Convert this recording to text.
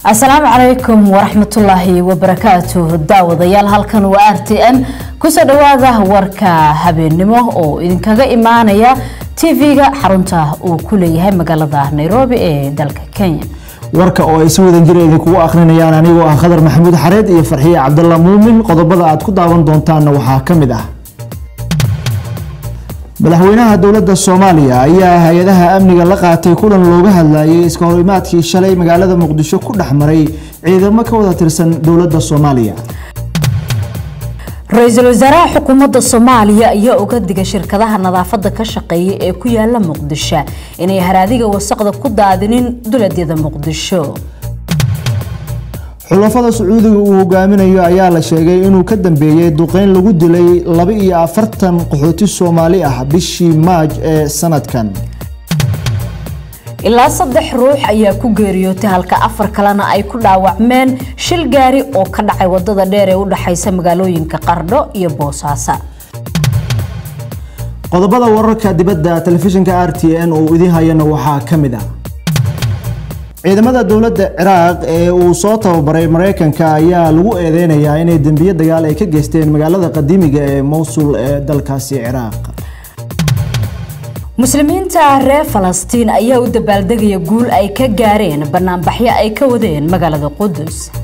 asalaamu calaykum waraxmatullaahi wabarakaatu daawadayaal halkan waa r t n kusoo dhawaada warka habeennimo oo idinkaga imaanaya tv-ga xarunta uu ku leeyahay magaalada nairobi ee dalka kenya warka oo ay si wadan jira idinkugu akhrinayaan anigoo ah khadar maxamuud xareed iyo farxiye cabdalla muumin qodobada aad ku daawan doontaanna waxaa ka mid ah madaxweynaha dowladda soomaaliya ayaa hay-adaha amniga la qaatay kulan looga hadlayay iska horimaadkii shalay magaalada muqdisho ku dhex maray ciidamo ka wada tirsan dowladda soomaaliya ra-iisul wasaaraha xukuumadda soomaaliya ayaa uga digay shirkadaha nadaafada ka shaqeeya ee ku yaala muqdisho inay haraadiga wasaqda ku daadinin duladyada muqdisho xulafada sacuudiga uu hogaaminayo ayaa la sheegay inuu ka dambeeyey duqeyn lagu dilay laba iyo afartan qaxooti soomaali ah bishii maaj ee sanadkan ilaa saddex ruux ayaa ku geeriyootay halka afar kalena ay ku dhaawacmeen shil gaari oo ka dhacay wadada dheer ee u dhexaysa magaalooyinka qardho iyo boosaaso qodobada wararka dibadda telefishinka r t n oo idiin hayana waxaa ka mid ah ciidamada dowladda ciraaq ee uu soo tababaray mareykanka ayaa lagu eedeynayaa inay dembiyo dagaal ay ka geysteen magaalada qadiimiga ee mowsul ee dalkaasi ciraaq muslimiinta reer falastiin ayaa u dabaaldegaya guul ay ka gaareen banaanbaxyo ay ka wadeen magaalada qudus